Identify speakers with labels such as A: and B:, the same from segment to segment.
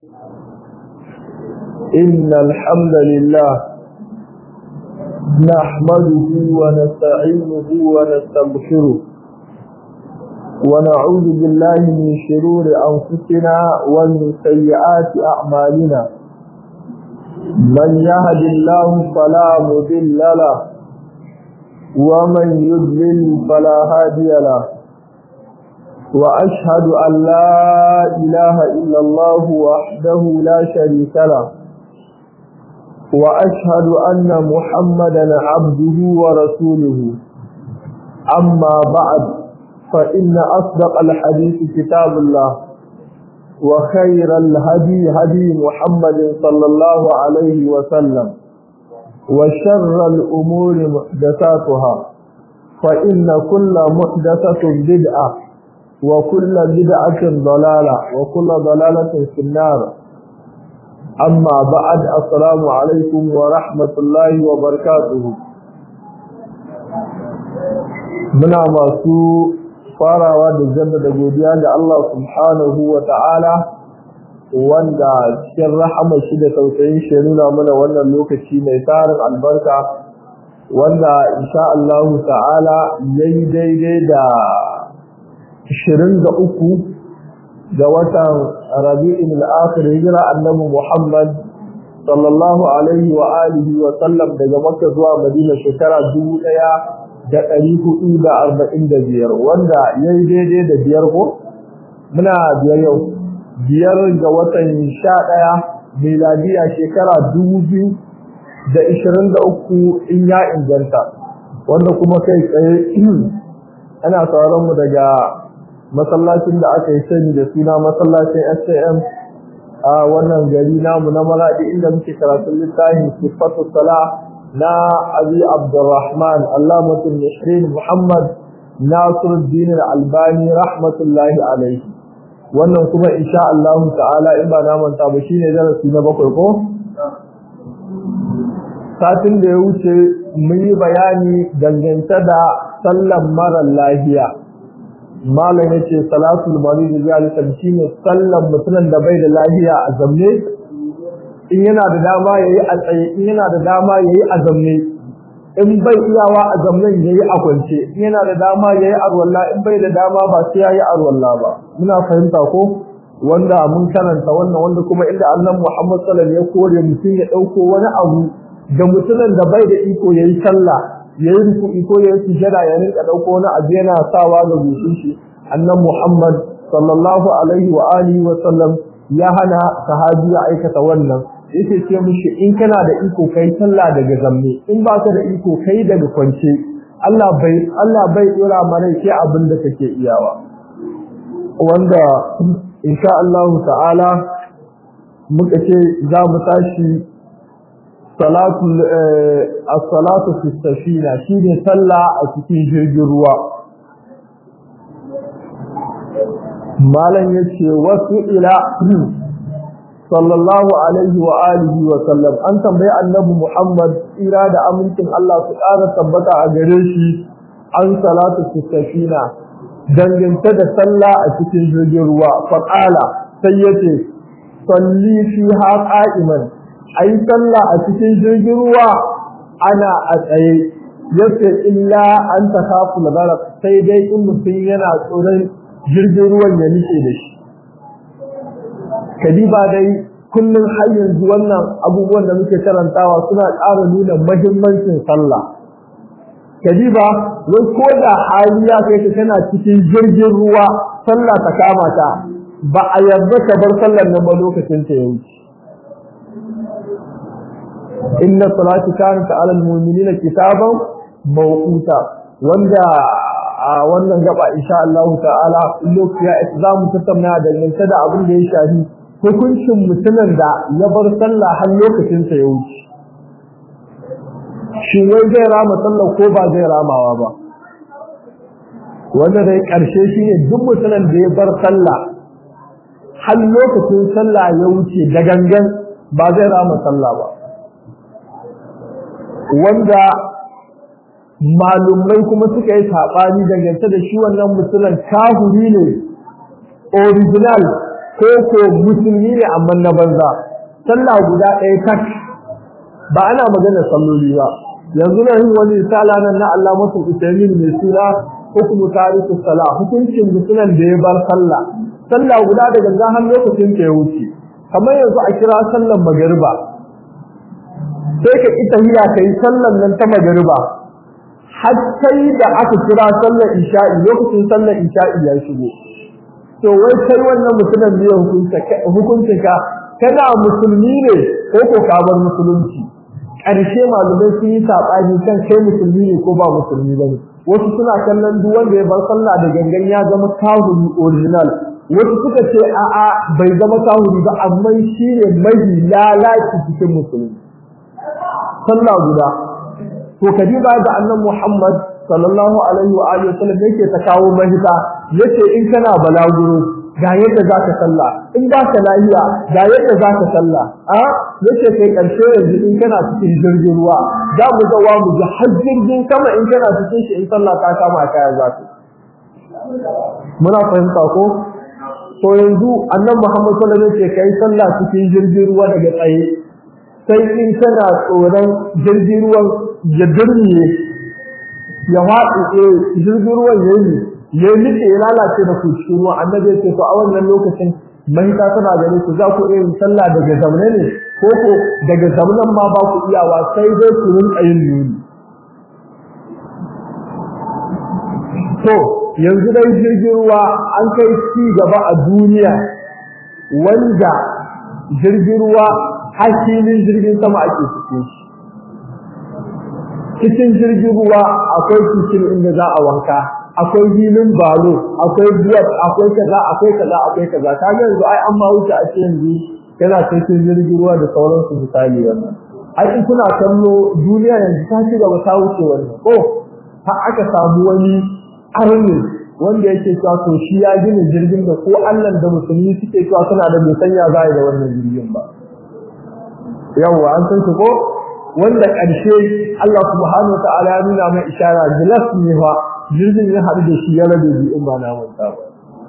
A: إن الحمد لله نحمده ونستعينه ونستغفره ونعوذ بالله من شرور أنفسنا ومن سيئات أعمالنا من يهد الله فلا مضل له ومن يضلل فلا هادي له وأشهد أن لا إله إلا الله وحده لا شريك له وأشهد أن محمدا عبده ورسوله أما بعد فإن أصدق الحديث كتاب الله وخير الهدي هدي محمد صلى الله عليه وسلم وشر الأمور محدثاتها فإن كل محدثة بدعة وكل بدعة ضلالة وكل ضلالة في النار أما بعد السلام عليكم ورحمة الله وبركاته muna masu farawa da jaddada godiya ga Allah subhanahu wa ta'ala wanda cikin rahama shi da tausayin shi nuna mana wannan lokaci mai tarin albarka wanda insha Allah ta'ala yayi daidai da 23 ga watan Rabi'in al-Akhir hijira annabi Muhammad sallallahu alaihi wa alihi wa sallam daga Makka zuwa Madina shekara 1445 wanda yayi daidai da biyar ko muna biyar yau biyar ga watan 11 miladiya shekara 2023 in ya inganta wanda kuma kai tsaye ana sauran mu daga masallacin da aka yi sani da suna masallacin SAM a wannan gari namu na Maradi inda muke karatun littafin Sifatu Sala na Abi Abdurrahman Allamatul Mishrin Muhammad Nasiruddin Al-Albani rahmatullahi alaihi wannan kuma insha Allah ta'ala in ba na manta ba shine darasi na bakwai ko satin da ya wuce mun yi bayani dangance da sallan mara lafiya malam yace salatul marid zalika shine sallan mutumin da bai da lafiya a zamne in yana da dama yayi a tsaye in yana da dama yayi a zamne in bai iyawa a zamnen yayi a kwance in yana da dama yayi arwalla in bai da dama ba sai yayi arwalla ba muna fahimta ko wanda mun karanta wannan wanda kuma inda annabi Muhammad sallallahu alaihi wasallam ya kore mutum ya dauko wani abu da mutumin da bai da iko yayi sallah yayi ruku'i ko yayi sujada ya rinka dauko wani abu yana sawa ga gushin shi annan Muhammad sallallahu alaihi wa alihi wa sallam ya hana sahabi ya aikata wannan yake ce mishi in kana da iko kai sallah daga zamme in ba ka da iko kai daga kwance Allah bai Allah bai dora mana sai abin da kake iyawa wanda insha Allah ta'ala muka ce za mu tashi salatu as-salatu fi safina shine sallah a cikin jirgin ruwa malan yace wasu ila sallallahu alaihi wa alihi wa sallam an tambayi annabi Muhammad ira da amincin Allah su ƙara tabbata a gare shi an salatu fi safina dangance da sallah a cikin jirgin ruwa faqala sai yace salli fiha qa'iman a yi sallah a cikin jirgin ruwa ana a tsaye yace illa an ta kafu labarak sai dai in mutum yana tsoron jirgin ruwan ya nike da shi kadiba dai kullum har yanzu wannan abubuwan da muke karantawa suna ƙara nuna mahimmancin sallah kadiba wai ko da hali ya kai ka kana cikin jirgin ruwa sallah ta kama ta ba a yarda ka bar sallar nan ba lokacin ta ya wuce inna salati kanat ala almu'minina kitaban mawquta wanda a wannan gaba insha Allah ta'ala lokaci ya za mu tattauna da dangance da abin da ya shafi hukuncin mutumin da ya bar sallah har lokacin sa ya wuce shi wai zai rama sallah ko ba zai ramawa ba wanda dai karshe shine duk mutumin da ya bar sallah har lokacin sallah ya wuce da gangan ba zai rama sallah ba wanda malumai kuma suka yi saɓani dangance da shi wannan mutumin kahuri ne original ko ko musulmi ne amma na banza sallah guda ɗaya tak ba ana magana salloli ba yanzu na yin wani risala nan na Allah masu usaimin mai suna hukumu tarihi sala hukuncin mutumin da ya bar sallah sallah guda da ganga har lokacin ta ya wuce kamar yanzu a kira sallan magariba sai ka ita hiya kai sallan nan ta magariba har sai da aka kira sallar isha'i lokacin sallar isha'i ya shigo to wai kai wannan mutumin ne hukuncin ka kana musulmi ne ko ko ka bar musulunci ƙarshe malamai sun yi saɓani kan kai musulmi ne ko ba musulmi ba ne wasu suna kallon duk wanda ya bar sallah da gangan ya zama kahuri original wasu suka ce a'a bai zama kahuri ba amma shi ne mahi lalaci cikin musulmi sallah guda to kadiba da annan Muhammad sallallahu alaihi wa alihi wasallam yake ta kawo mahita yace in kana balaguro ga yadda zaka sallah in ba ka lafiya ga yadda zaka sallah a yace kai karshe yanzu in kana cikin jirgin ruwa za mu ga wa mu ji har jirgin sama in kana cikin shi in sallah ta kama kaya zaka muna fahimta ko to yanzu annan Muhammad sallallahu alaihi wasallam yake kai sallah cikin jirgin ruwa daga tsaye sai in kana tsoron jirgin ruwan ya durmiye ya faɗi jirgin ruwan ya yi ya nike ya lalace da ku cikin ruwa annabi ya ce to a wannan lokacin mahita tana gare ku za ku iya yin sallah daga zaune ne ko ko daga zaunen ma ba ku iyawa sai dai ku rinka yin nuni to yanzu dai jirgin ruwa an kai ci gaba a duniya wanda jirgin ruwa hakilin jirgin sama ake cikin shi cikin jirgin ruwa akwai cikin inda za a wanka akwai hilin balo akwai biyar akwai kaza akwai kaza akwai kaza ta ga yanzu ai an ma wuce a cikin yanzu yana cikin jirgin ruwa da sauransu misali wannan ai in kuna kallo duniya yanzu ta ci gaba ta wuce wannan ko har aka samu wani arni wanda yake cewa to shi ya gina jirgin da ko Allah da musulmi suke cewa suna da bai sanya za da wannan jirgin ba yawwa an san ko wanda ƙarshe Allah subhanahu ta'ala ya nuna mai ishara gilas ne fa jirgin ya haɗu da shi ya rabe bi in ba na manta ba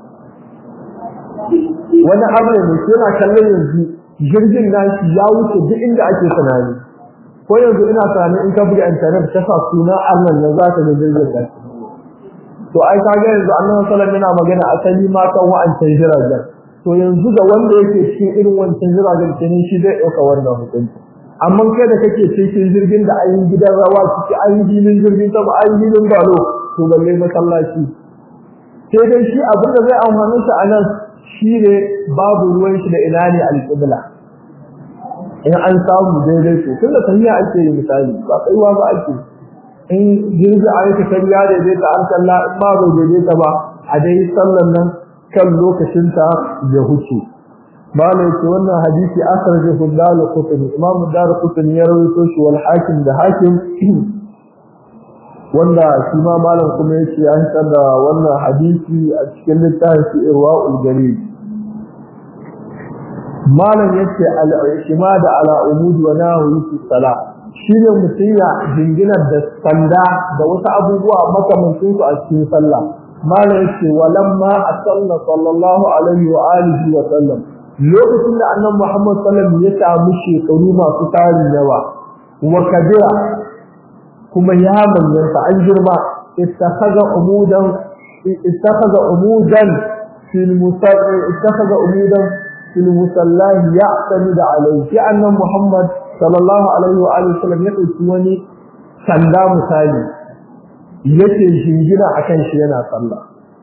A: wani abu ne yana kallon yanzu jirgin nashi ya wuce duk inda ake tunani ko yanzu ina tunanin in ka buga internet ka sa suna Allah ne za ka ga jirgin da to ai ka ga yanzu annabi sallallahu alaihi wasallam yana magana asali ma kan wa'ancan jiragen to yanzu da wanda yake cikin irin wancan jiragen kenan shi zai ɗauka wannan hukunci amma kai da kake cikin jirgin da ayin gidan rawa ciki ayin filin jirgin sama ayin filin balo to balle masallaci sai dai shi abin da zai amfani shi a nan shi ne babu ruwan shi da ina ne alƙibla in an samu daidai to tunda tafiya ake yi misali ba kaiwa ba ake in jirgi a yake kan ya daidaita an kalla in ma bai daidaita ba a dai sallan nan kan lokacinta ya huce malai ce wannan hadisi akhrajahu ad-Darqutni Imam ad-Darqutni ya rawaito shi wal Hakim da Hakim wanda shi ma malam kuma yace an tsada wannan hadisi a cikin littafin Irwaul Galil malam yace al-ishmad ala umud wa nahwi fi salat shine mutiya jinginar da sanda da wasu abubuwa makamancin su a cikin sallah malam yace walamma asalla sallallahu alaihi wa alihi wa sallam lokacin da annabi Muhammad sallallahu alaihi wasallam ya samu shekaru masu tarin yawa wa kabira kuma ya manyanta an girma ittakhadha umudan ittakhadha umudan fil musalla ittakhadha umudan fil musalla ya'tamid alayhi fi annabi Muhammad sallallahu alaihi wa alihi wasallam ya dauki wani sanda misali yake shingina akan shi yana sallah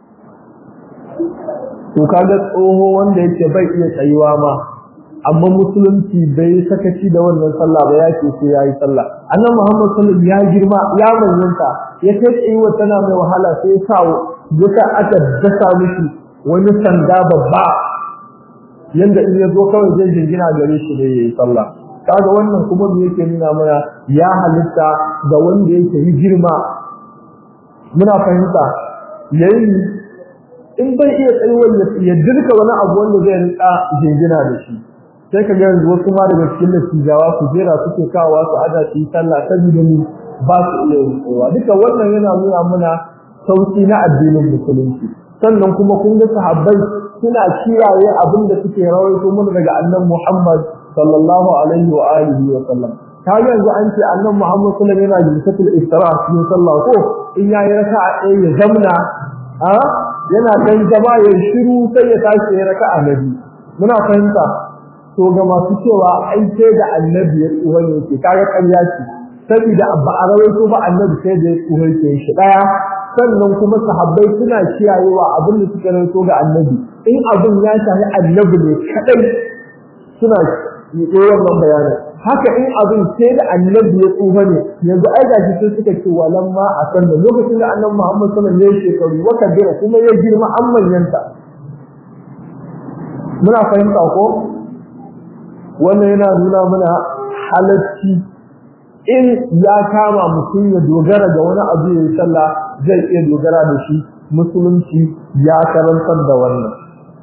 A: to kaga tsoho wanda yake bai iya tsayuwa ma amma musulunci bai sakaci da wannan sallah ba yake sai yayi sallah annabi Muhammad sallallahu ya girma ya manyanta ya kai tsayuwa tana mai wahala sai ya sa duka aka dasa mishi wani sanda babba yanda in ya zo kawai zai jingina gare shi da yayi sallah kaga wannan kuma me yake nuna mana ya halitta ga wanda yake yi girma muna fahimta yayi in bai iya tsayuwar ya dirka wani abu wanda zai rika jingina da shi sai ka ga yanzu wasu ma daga cikin dattijawa su jera suke kawo su ada su yi sallah saboda ni ba su iya rikewa duka wannan yana nuna mana sauki na addinin musulunci sannan kuma kun ga sahabbai suna kiyaye abin da suke rawaito mana daga annabi Muhammad sallallahu alaihi wa alihi wa sallam ta yanzu an ce annabi Muhammad sallallahu alaihi wa sallam yana jilsatul istira cikin sallah ko in yayi raka'a ɗaya ya zamna a yana dan jama ya shiru sai ya tashi ya raka'a nabi muna fahimta to ga masu cewa ai sai da annabi ya tsuwa ne ke kaga ƙarya ce saboda ba a rawaito ba annabi sai da ya tsuwa ke shi daya sannan kuma sahabbai suna kiyayewa abin da suka rawaito ga annabi in abin ya shafi annabi ne kadai suna yi wannan bayanin haka in abin sai da annabi ya tsufa ne yanzu ai ga shi suka ce walan ma a san da lokacin da annabi Muhammad sallallahu alaihi wasallam ya shekaru waka jira kuma ya girma an manyanta muna fahimta ko wannan yana nuna mana halacci in ya kama mutum ya dogara ga wani abu ya yi sallah zai iya dogara da shi musulunci ya karantar da wannan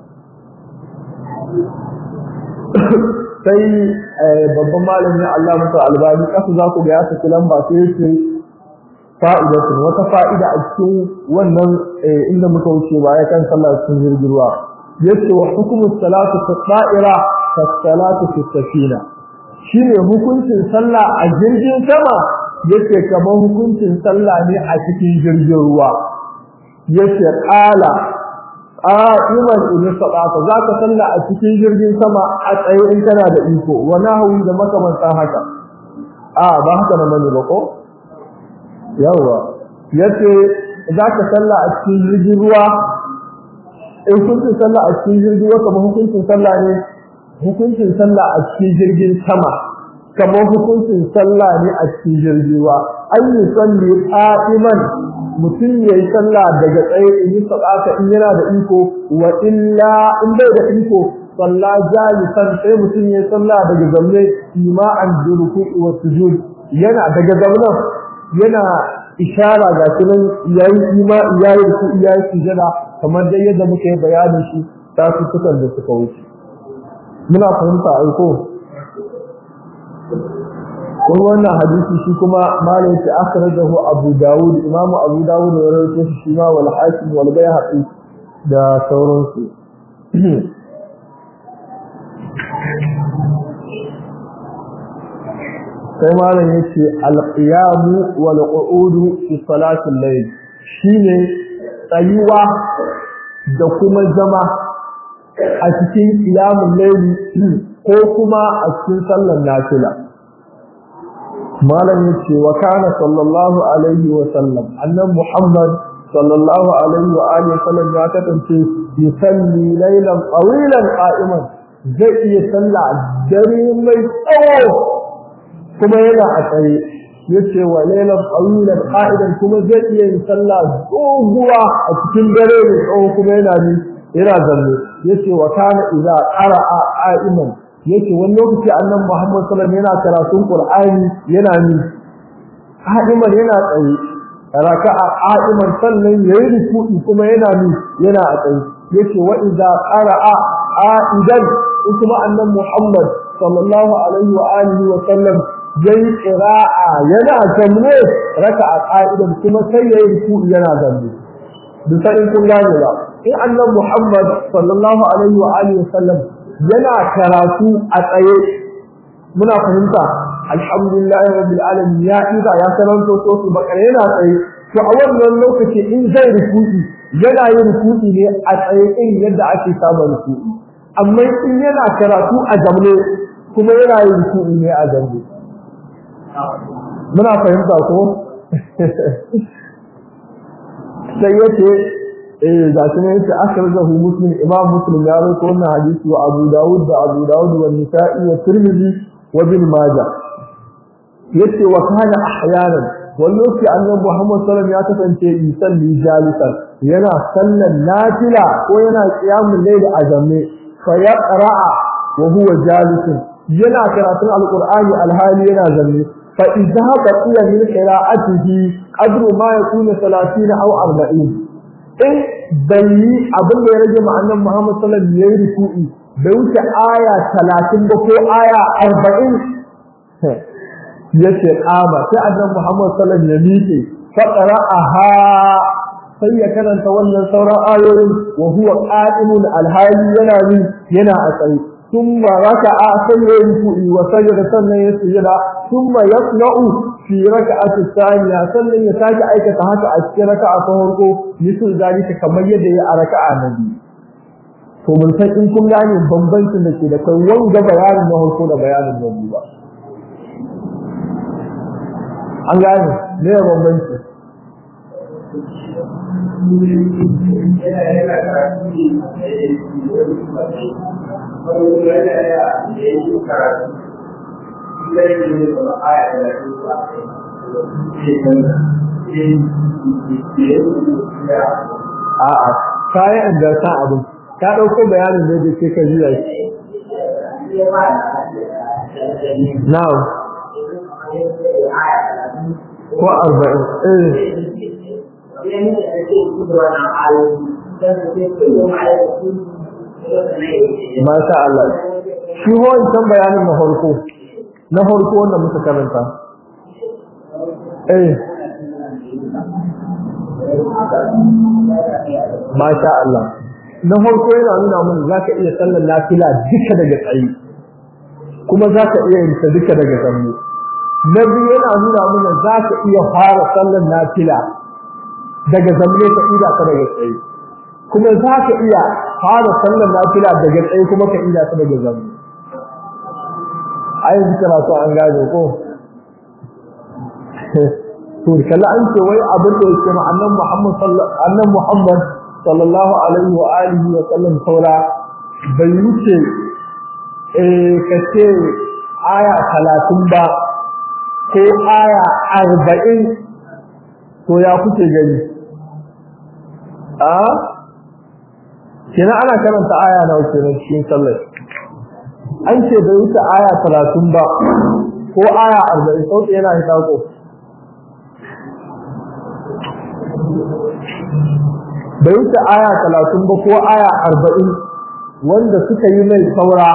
A: sai babban malami Allah musa albani kasu za ku ga ya saki lamba sai yake fa'idatu wata fa'ida a cikin wannan inda muka wuce ba ya kan sallah cikin jirgin ruwa yace wa hukumu salatu fi da'ira ka salatu fi safina shine hukuncin sallah a jirgin sama yace kamar hukuncin sallah ne a cikin jirgin ruwa yace qala qa'iman in sabata zaka salla a cikin jirgin sama a tsaye in kana da iko wa nahwi da makamantan haka a ba haka na mani ba ko yawa yace zaka salla a cikin jirgin ruwa in hukuncin salla a cikin jirgin ruwa kamar hukuncin salla ne hukuncin salla a cikin jirgin sama kamar hukuncin salla ne a cikin jirgin ruwa an yi salli qa'iman mutum ya yi sallah daga tsaye in yi sadaka in yana da iko wa illa in bai da iko sallah jalisan sai mutum ya yi sallah daga zamne ima'an duruku wa sujud yana daga zamnan yana ishara ga sunan yayi ima yayi ku yayi sujada kamar dai yadda muka yi bayanin shi ta su sukan da suka wuce muna fahimta aiko kuma wannan hadisi shi kuma malai ta akhrajahu Abu Dawud Imam Abu Dawud ya rawaito shi shi ma wal Hakim wal Baihaqi da sauransu sai malam yace al-qiyam wal qu'ud fi salati al-layl shine tsayuwa da kuma zama a cikin qiyamul layl ko kuma a cikin sallar nafila malam yace wa kana sallallahu alaihi wa sallam annabi muhammad sallallahu alaihi wa alihi wa sallam ya kasance yusalli laylan tawilan qa'iman zai iya sallah dare mai tsawo kuma yana a tsaye yace wa laylan tawilan qa'idan kuma zai iya yin sallah doguwa a cikin dare mai tsawo kuma yana ni yana zanne yace wa kana idza qara'a qa'iman yake wani lokaci annabi Muhammad sallallahu alaihi wasallam yana karatun Qur'ani yana ni qa'iman yana tsaye raka'a qa'iman sannan yayi ruku'i kuma yana ni yana a tsaye yace wa idza qara'a qa'idan kuma annabi Muhammad sallallahu alaihi wa alihi wa sallam yayi qira'a yana zamne raka'a qa'idan kuma sai yayi ruku'i yana zamne duk sai kun gane ba in annabi Muhammad sallallahu alaihi wa alihi wa sallam yana karatu a tsaye muna fahimta alhamdulillah rabbil alamin ya ida ya karanto to su bakare yana tsaye to a wannan lokaci in zai ruku'i yana yin ruku'i ne a tsaye din yadda ake saba ruku'i amma in yana karatu a zamne kuma yana yin ruku'i ne a zamne muna fahimta ko sai yace eh ga shi ne yace akhrajahu muslim imam muslim ya rawaito wannan hadisi wa abu daud da abu daud wa nisa'i wa tirmidhi wa ibn majah yace wa kana ahyanan wallahi annabi muhammad sallallahu alaihi wasallam ya kasance yusalli jalisan yana sallan nafila ko yana qiyamul layl a zamme fa yaqra'a wa huwa jalisun yana karatun alqur'ani alhali yana zamme fa idza baqiya min qira'atihi qadru ma yakunu 30 aw 40 in bai yi abin da ya rage ma'annan Muhammad sallallahu alaihi wasallam yayi ruku'i bai wuce aya 30 ba ko aya 40 yace kama sai annabi Muhammad sallallahu alaihi wasallam ya miƙe fa qara'aha sai ya karanta wannan sauran ayoyin wa huwa qa'imun alhali yana ni yana a tsaye thumma raka'a sai ya ruku'i wa sajada sannan ya sujada thumma yaqna'u fi raka'ati thaniya sannan ya sake aikata haka a cikin raka'a ta farko misal zalika kamar yadda ya a raka'a na biyu to mun san in kun gane bambancin da ke da kai wanga bayanin na farko da bayanin na biyu ba an gane me ya bambanci a'a kayan da san abin ka dauko bayanin da yake ka jiya shi now ko arba'in eh Masha Allah. Shi wancan bayanin na farko, na farko wanda muka karanta. Eh. Masha Allah. Na farko yana nuna mun za ka iya sallar nafila duka daga tsayi, kuma za ka iya yin ta duka daga zammu. Na biyu yana nuna mun za ka iya fara sallar nafila daga zamne ka ida ka daga tsayi. kuma za ka iya fara sallar nafila daga tsaye kuma ka ida ta daga zamu ai yanzu karatu an gane ko to kalla an ce wai abin da yake ma annan Muhammad sallallahu annan Muhammad sallallahu alaihi wa alihi wa sallam saura bai wuce eh kace aya 30 ba ko aya 40 to ya kuke gani a kina ana karanta aya na uku ne cikin sallar an ce bai wuce aya 30 ba ko aya 40 sauti yana hita ko bai wuce aya 30 ba ko aya 40 wanda suka yi mai saura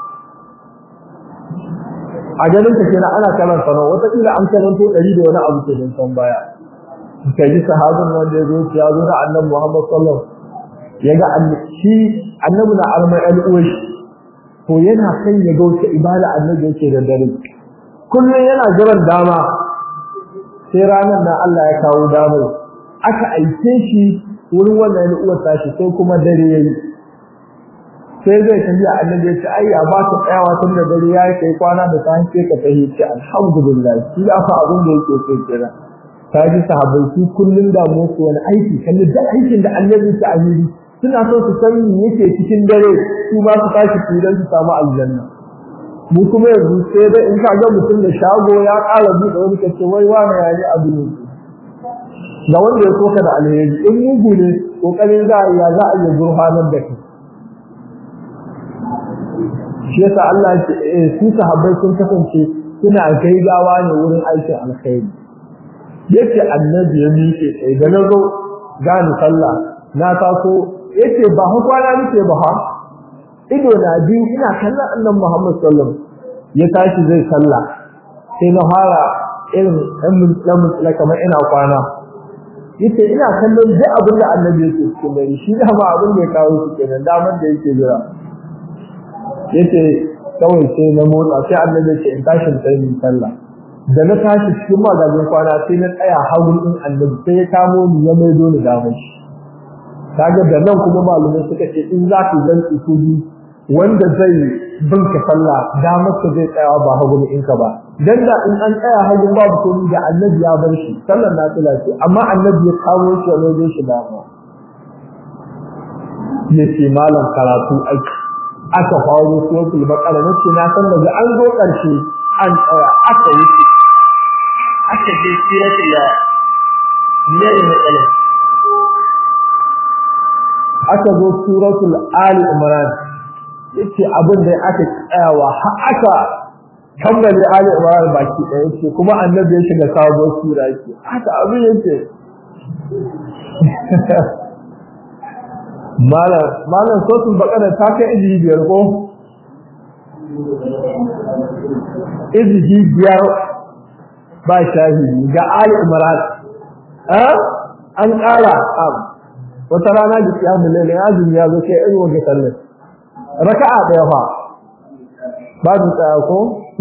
A: a ganin ka kenan ana karanta nawa wata kila an karanto 100 da wani abu ke don baya kai ji sahabin wanda ya zo ya zo da annabi Muhammad sallallahu alaihi wasallam yaga shi annabi na almai al'uwai to yana kan ya ga wata ibada annabi yake da dare kullum yana jiran dama sai ranar nan Allah ya kawo damar aka aike shi wurin wannan al'uwar tashi sai kuma dare yayi sai zai tafi annabi ya ce ai ya ba ka tsayawa tun da dare yayi kai kwana da sai sai ka tafi ce alhamdulillah shi ya fa abin da yake so kenan kaji sahabbai su kullun da mu wani aiki kallon da aikin da annabi ta amiri suna so su san me yake cikin dare su ba su tashi fidan su samu aljanna mu kuma yanzu sai dai in ka ga mutum da shago ya ƙara buɗe wani kace wai wani ya yi abu ne ga wanda ya soka da alheri in mugu ne kokarin za a yi za a yi gurfanar da kai shi yasa Allah ya ce su sahabbai sun kasance suna gaigawa ne wurin aikin alkhairi yace annabi ya miƙe sai da nazo gani sallah na taso yace ba hu kwana nake ba ha ido na biyu ina kallon annabi Muhammad sallallahu alaihi wasallam ya tashi zai sallah sai na fara irin dan mun kamar ina kwana yace ina kallon duk abin da annabi yake cikin dare shi da ma abin da ya kawo shi kenan damar da yake jira yace kawai sai na motsa sai annabi ya ce in tashi tsayin sallah da na tashi cikin magajin kwana sai na tsaya hagun in annabi sai ya kamo ni ya maido ni damar shi kaga da nan kuma malumai suka ce in za ku zan usuli wanda zai binka sallah damar ka zai tsaya ba hagun in ka ba dan da in an tsaya hagun babu komai da annabi ya bar shi sallar na tsila ce amma annabi ya kawo shi ya maido shi dama yace malam karatu aiki aka faru suratul baqara nace na san daga an zo karshe an tsaya aka wuce aka je suratul ya ne ne matsalar aka zo suratul ali imran yace abin da aka tsayawa har aka kammale ali imran baki ɗaya yace kuma annabi ya shiga sabuwar sura yace haka abin yace malam malam suratul baqara ta kai izini biyar ko izini biyar ba shahidi ga ali imran eh an ƙara wata rana da kiyamun laila ya azumi ya zo kai irin wanda sallar raka'a ɗaya fa ba su tsaya ko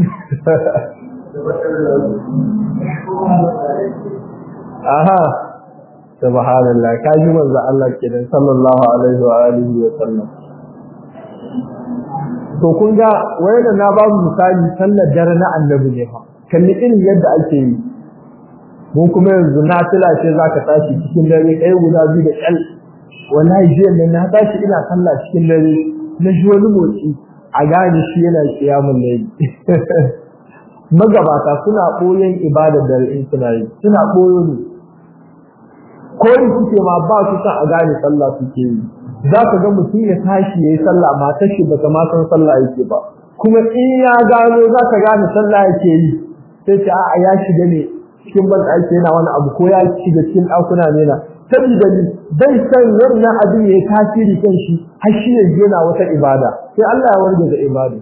A: aha subhanallah ka ji manzo Allah kenan sallallahu alaihi wa alihi wa sallam to kun ga wayanda na babu misali sallar dare na annabi ne fa kalli irin yadda ake yi mun kuma yanzu na tila ce zaka tashi cikin dare kai guda biyu da kyal wallahi jiya nan na tashi ina sallah cikin dare na ji wani motsi a gane shi yana kiyamun laili magabata suna ɓoyen ibadar dare in suna yi suna ɓoyo ne koyi suke ma ba su san a gane sallah suke yi za ka ga mutum ya tashi ya yi sallah matar shi bata ma san sallah yake ba kuma in ya gano za ka gane sallah yake yi sai ce a'a ya shiga ne cikin ban ɗaki yana wani abu ko ya shiga cikin ɗakuna ne na saboda ni bai san wannan abin ya yi tasiri kan shi har shi ya yana wata ibada sai Allah ya warge da ibada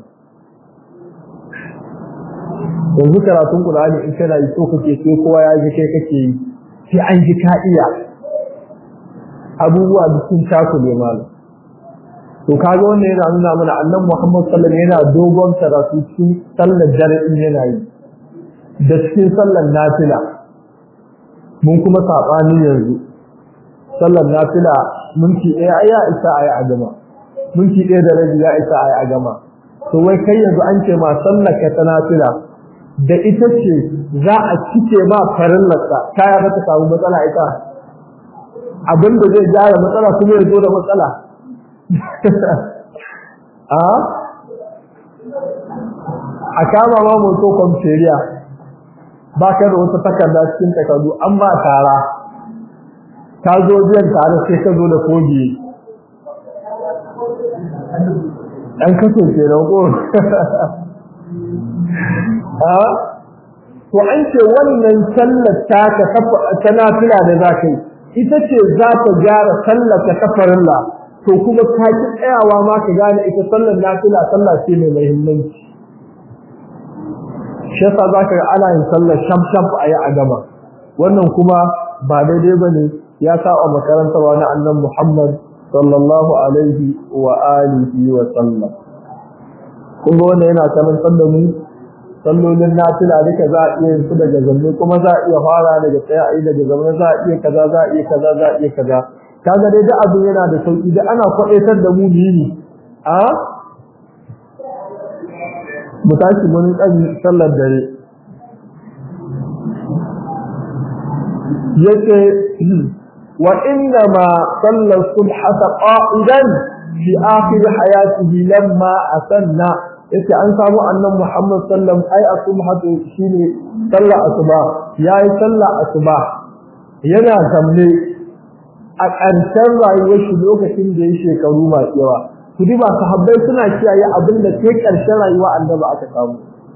A: yanzu karatun Qur'ani in kana yi so kake sai kowa ya ji kai kake yi sai an ji ka iya abubuwa da sun takule malam to kaga wannan yana nuna mana annabi Muhammad sallallahu alaihi wasallam yana dogon karatu cikin sallar dare in yana yi da cikin sallar nafila mun kuma sabani yanzu sallar nafila minti ɗaya ya isa ayi a gama minti ɗaya da rabi ya isa ayi a gama to wai kai yanzu an ce ma sallar ka ta nafila da ita ce za a cike ma farillarsa kaya ba ta samu matsala ita abin da zai gyara matsala kuma ya zo da matsala a a kama ma moto kwamferiya ba ka da wata takarda cikin takardu an ba tara ka zo biyan tare sai ka zo da kogi ɗan kaso ke nan ko to an ce wannan sallar ta ta nafila da za ka yi ita ce za ta gyara sallar ta kafarilla to kuma ka ki tsayawa ma ka gane ita sallar nafila sallah ce mai muhimmanci shi yasa za ka ga ana yin sallar sham sham a yi a gama wannan kuma ba daidai ba ne ya saba makarantar wani annan muhammad sallallahu alaihi wa alihi wa sallam kun ga wannan yana karantar da mu sallolin nafila duka za a iya yin su daga zanne kuma za a iya fara daga tsaye a yi daga zaune za a iya kaza za a iya kaza za a iya kaza kaga dai da abin yana da sauki da ana kwaɗaitar da mu ne a mu tashi mun kan sallar dare yace wa inna ma sallar subhata qa'idan fi akhir hayatihi lamma asanna yace an samu annan Muhammad sallam ai asubhatu shine sallar asuba yayi sallar asuba yana zamne a ƙarshen rayuwar shi lokacin da ya shekaru masu yawa ku ba sahabbai suna kiyaye abin da sai ƙarshen rayuwa annabi aka samu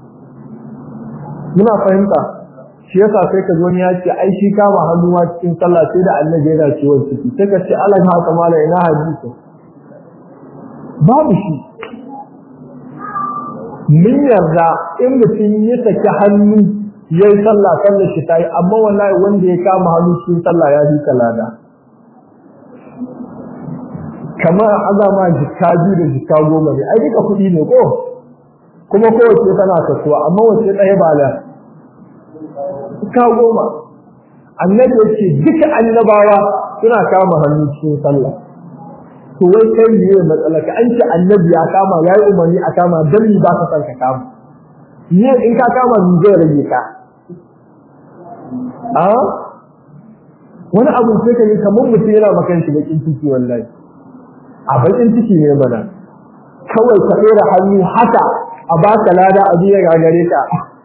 A: muna fahimta shi yasa sai ka zo ya ce ai shi kama hannuwa cikin sallah sai da annabi yana ciwon ciki sai ka ce Allah ya kamala ina hadisi babu shi mun yarda in mutum ya saki hannu ya yi sallah sallar shi ta yi amma wallahi wanda ya kama hannu cikin sallah ya fi kalada kamar azama jikka biyu da jikka goma ne ai duka kuɗi ne ko kuma kowace tana kasuwa amma wace ɗaya ba da jikka goma annabi ya ce duka annabawa suna kama hannu cikin sallah to wai kai ne matsala ka an ce annabi ya kama ya yi umarni a kama dan ni ba ka san ka kama ne in ka kama ni zai rage ka a wani abu sai ka yi kamar mutum yana makan shi bakin ciki wallahi a bakin ciki ne mana kawai ka tsere hannu haka a baka lada a biya gagare ka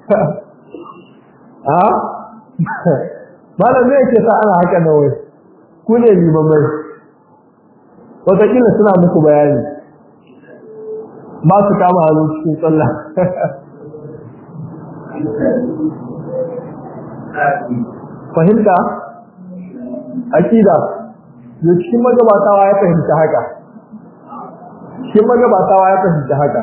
A: a malam ne yake sa ana haka na wai ku ne limamai wataƙila suna muku bayani ba su kama hannu cikin sallah fahimta akida da cikin magabatawa ya fahimta haka cikin magabatawa ya fahimta haka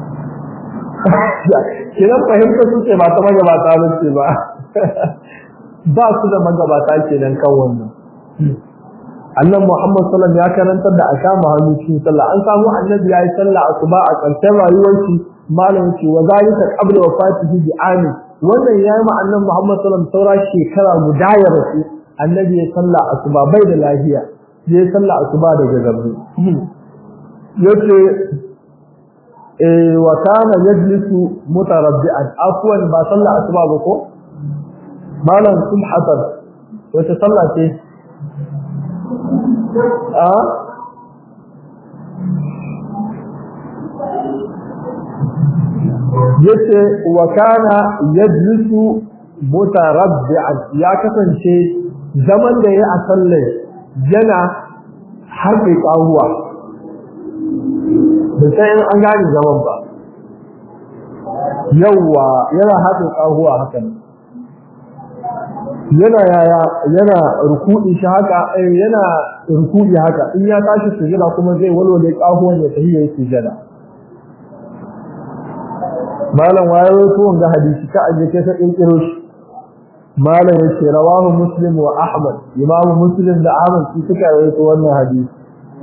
A: kinan fahimta su ce ba ta magabata ba ce ba ba su da magabata kenan kan wannan annan Muhammad sallallahu ya karantar da aka ma hannu cikin sallah an samu annabi yayi sallah asuba a ƙarshen rayuwar shi malam ce wa zalika qabla wafatihi bi ami wannan yayi ma annan Muhammad sallallahu saura shekara guda ya rasu annabi ya sallah asuba bai da lafiya ya sallah asuba daga gabri yace eh wa kana yajlisu mutarabbi'an afwan ba sallah asuba ba ko malam sun hasan wace sallah ce a yace wa kana yajlisu mutarabbi'an ya kasance zaman da ya a sallar yana harbe kawuwa da sai an gane zaman ba yawwa yana harbe kawuwa hakan yana yaya yana rukudi shi haka eh yana rukudi haka in ya tashi sujada kuma zai walwale kahuwan ya tafi yayin sujada malam wayo to wanga hadisi ka aje kai sai in kiro shi malam yace rawahu muslim wa ahmad imam muslim da ahmad su suka rawaito wannan hadisi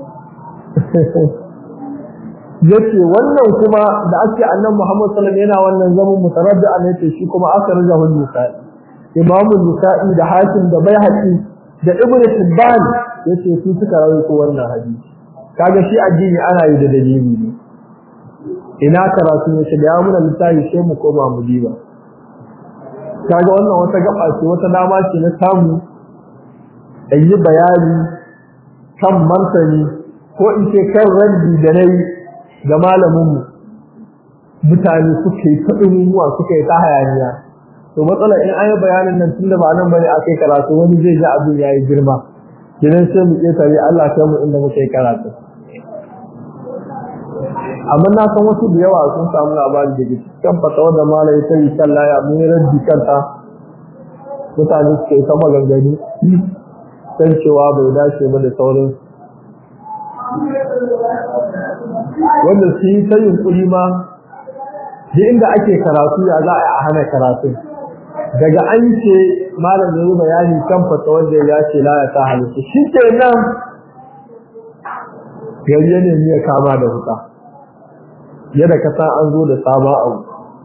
A: yace wannan kuma da ake annabi muhammad sallallahu alaihi wasallam yana wannan zaman mutaraddi an yace shi kuma aka rajahu nisai imamu nisa'i da hakim da baihaqi da ibn tibban yace su suka rawaito wannan hadisi kaga shi addini ana yi da dalili ne ina karatu ne shiga ya muna littafi sai mu koma mu diba kaga wannan wata gaba ce wata dama ce na samu in yi bayani kan martani ko in ce kan raddi da nayi ga malamin mu mutane suke ta ɗumuwa suke ta hayaniya to matsala in an yi bayanin nan tunda ba nan bane akai karatu wani zai ji abin yayi girma kidan sai mu ke tare Allah kai mu inda muke karatu amma na san wasu da yawa sun samu labari da kan fatawa da malai ta yi kan laya mun raddi kanta mutane suke ta maganganu kan cewa bai dace ba da sauran wanda su yi ta yunkuri ma duk inda ake karatu ya za a hana karatun daga an ce malam ya yi bayani kan fata wanda ya ce la ya sa halittu shi ke nan gari ya nemi ya kama da wuta yadda ka san an zo da sabon abu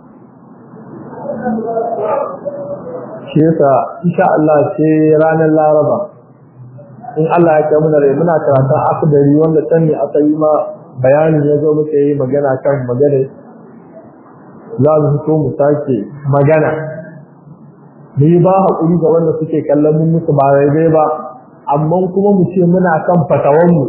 A: shi yasa insha Allah sai ranar Laraba in Allah ya kai muna rai muna karatun akadari wanda can ne aka yi ma bayanin ya zo muka yi magana kan magana za mu fito mu sake magana mu yi ba haƙuri ga wanda suke kallon mun musu ba daidai ba amma kuma mu ce muna kan fatawanmu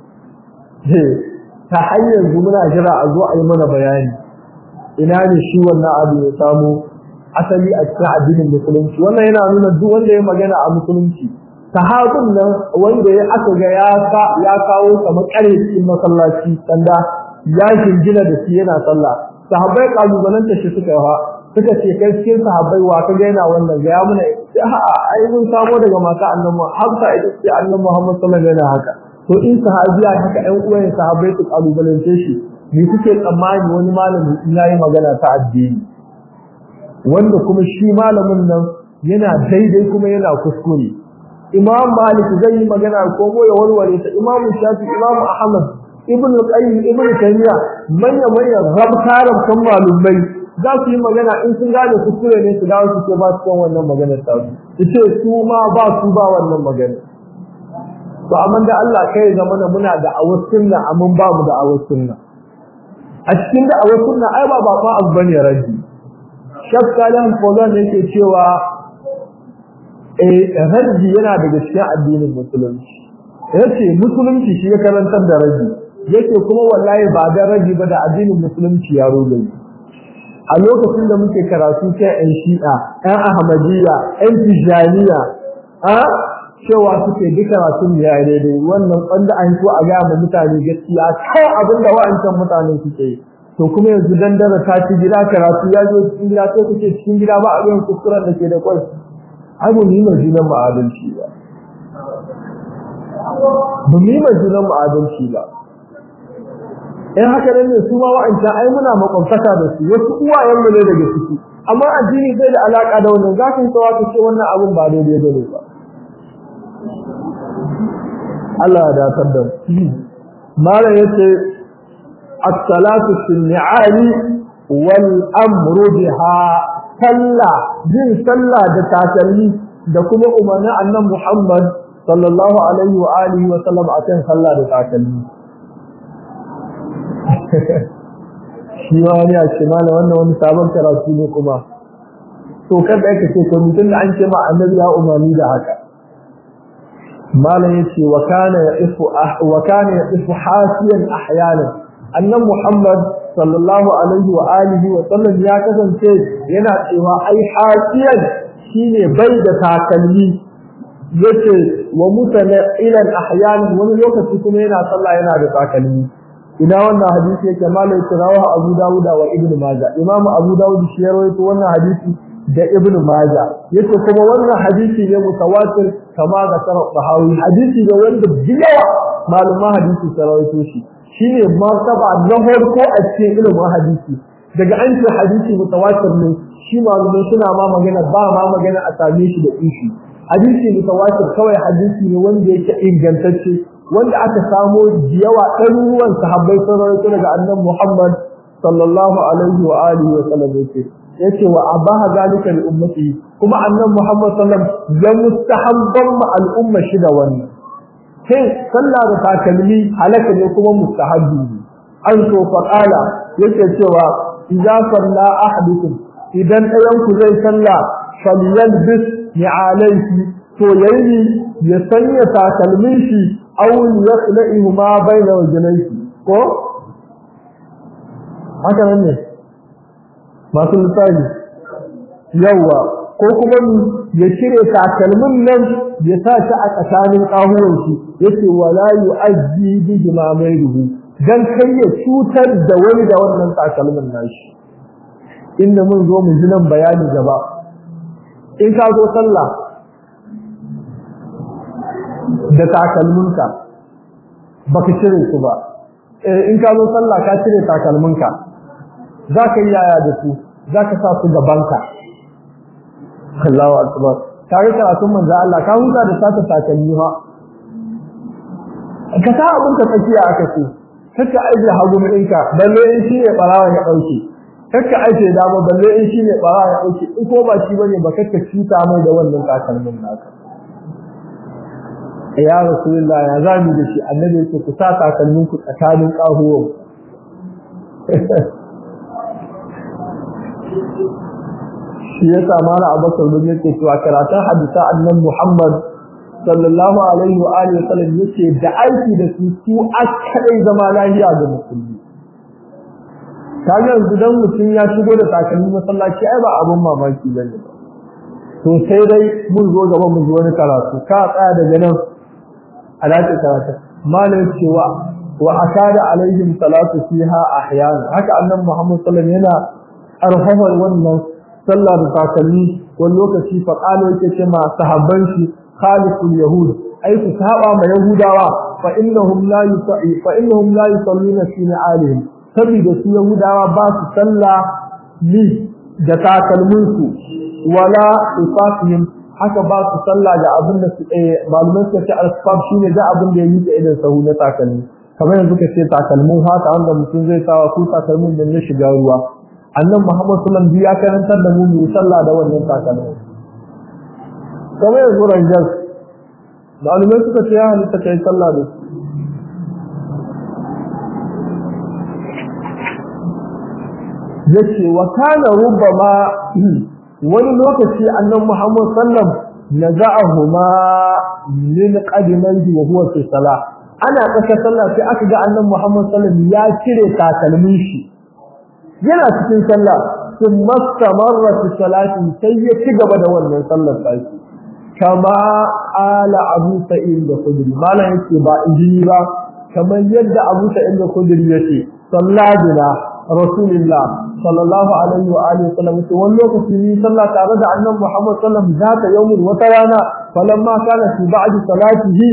A: ta hanyar zu muna jira a zo a yi mana bayani ina ne shi wannan abu ya samu asali a cikin addinin musulunci wannan yana nuna duk wanda ya magana a musulunci sahabin nan wanda ya aka ga ya ya kawo kamar kare cikin masallaci sanda ya jingina da shi yana sallah sahabbai kalubalanta shi suka yi suka ce kai cikin sahabbai wa ka ga yana wannan ga ya muna ai mun samo daga mata annabi Hafsa ita ce annabi Muhammad sallallahu alaihi wasallam haka to in sahabiya haka ɗan uwan sahabbai su kalubalance shi me kuke tsammani wani malami in yayi magana ta addini wanda kuma shi malamin nan yana daidai kuma yana kuskure Imam Malik zai yi magana ko ya warware ta Imam Shafi Imam Ahmad Ibn Qayyim Ibn Taymiyyah manya manya rabtaran kan malumai za su yi magana in sun gane kuskure ne su dawo su ce ba su kan wannan maganar ta su ce su ma ba su ba wannan magana to amma da Allah kai zama da muna da awar sunna amma ba mu da awar sunna a cikin da awar sunna ai ba ba fa abu bane raji shakkalan fozan yake cewa eh raji yana daga cikin addinin musulunci yace musulunci shi ya karantar da raji yake kuma wallahi ba da raji ba da addinin musulunci ya roge a lokacin da muke karatu sai ɗan shi'a ɗan ahmadiyya ɗan tijaniya a cewa suke duk karatun ya daidai wannan wanda an so a ga ma mutane gaskiya kai abin da wa'ancan mutane suke yi to kuma yanzu dandara ta ci gida karatu ya zo cikin gida sai kuke cikin gida ba a yin kuskuren da ke da kwai ai mu yi majinan ma'adalci ba ba mu yi majinan ma'adalci ba in haka nan ne su ma wa'ancan ai muna makwabtaka da su wasu uwayen mu ne daga ciki amma addini bai da alaka da wannan za ka yi tsawa ka ce wannan abun ba daidai bane ba Allah ya datar da mala yace as-salatu fil ni'ali wal amru biha salla jin salla da takalmi da kuma umarnin annabi Muhammad sallallahu alaihi wa alihi wa sallam akan salla da takalmi shi wani a ce mala wannan wani sabon karatu ne kuma to kada aka ce to mutum da an ce ma annabi ya umarni da haka malam yace wa kana ya'ifu wa kana ya'ifu hasiyan ahyanan annan muhammad sallallahu alaihi wa alihi wa sallam ya kasance yana cewa ai hasiyan shine bai da takalmi yace wa mutana ila ahyanan wani lokaci kuma yana sallah yana da takalmi ina wannan hadisi yake malam rawahu abu dawuda wa ibnu majah imamu abu dawud shi ya rawaito wannan hadisi da ibnu maja yace kuma wannan hadisi ne mutawatir kama ga sarau bahawi hadisi ne wanda biyawa maluma hadisi sarawaito shi shine martaba na farko a cikin ilimin hadisi daga an ce hadisi mutawatir ne shi malumai suna ma magana ba ma magana a same shi da ishi hadisi mutawatir kawai hadisi ne wanda yake ingantacce wanda aka samo yawa ɗaruruwan sahabbai sun rawaito daga annabi Muhammad sallallahu alaihi wa alihi wa sallam yake yace wa abaha zalika li ummati kuma annabi Muhammad sallam ya mustahabban ma al'umma shi da wannan sai sallah da takalmi halaka ne kuma mustahabbi ne an so fa qala yake cewa idza salla ahadukum idan ɗayan ku zai salla falyalbis ni alayhi to yayi ya sanya takalmin shi aw yakhlihu ma bayna wajnayhi ko haka ne masu lissafi yawa ko kuma ya cire takalmin nan ya sa shi a tsakanin ƙahuwan shi yace wala yu'azzi bihi ma mayruhu dan kai ya cutar da wani da wannan takalmin nashi inda mun zo mu ji nan bayani gaba in ka zo sallah da takalminka baka cire su ba in ka zo sallah ka cire takalminka za ka yi yaya da su za ka sa su gabanka Allahu akbar kare karatun manzo Allah ka huta da sata takalmi ha ka sa abin ka tsakiya aka ce kaka aje hagu mu ɗinka balle in shi ne barawa ya ɗauke kaka aje dama balle in shi ne barawa ya ɗauke in ko ba shi bane ba kaka cuta mai da wannan takalmin naka ya rasulullah ya zami da shi annabi yake ku sa takalmin ku tsakanin ƙahuwan shi ya sa mala abakar bin yake cewa karatun hadisa annan muhammad sallallahu alaihi wa alihi wasallam yake da aiki da su su akadai zama lahiya ga musulmi kaga yanzu dan mutum ya shigo da takalmi masallaci ai ba abun mamaki bane ba to sai dai mun zo gaba mun zo wani karatu ka tsaya daga nan a dace karatu malam cewa wa akada alaihim salatu fiha ahyana haka annan muhammad sallallahu alaihi yana arhafar wannan sallah da takalmi wani lokaci fa qala yake ce ma sahabban shi khaliful yahud ai ku saba ma yahudawa fa innahum la yusa'i fa innahum la yusalluna fi alihim saboda su yahudawa ba su sallah li da takalmin su wala ifafihim haka ba su sallah da abin da su eh malumai suka ce al-safaf shine da abin da ya yi da idan sahu na takalmi kamar yanzu ka ce takalmin haka wanda mutum zai sawa ko takalmin da na shiga ruwa annan Muhammad sallallahu alaihi ya karantar da mu mu sallah da wannan takalmin kamar yanzu ranjas malumai suka ce ya halitta kai sallah da su yace wa kana rubbama wani lokaci annan Muhammad sallam naza'ahuma min qadimaihi wa huwa fi salah ana kasa sallah sai aka ga annan Muhammad sallam ya cire takalmin shi yana cikin sallah sun mastamarra fi salati sai ya ci gaba da wannan sallar sai kama ala abu sa'id da khudri malan yake ba injini ba kamar yadda abu sa'id da khudri yake salladina rasulullah sallallahu alaihi wa alihi wasallam to wani lokaci ni sallah tare da annabi Muhammad sallallahu alaihi wasallam zata yawmin wata rana falamma kana fi ba'di salatihi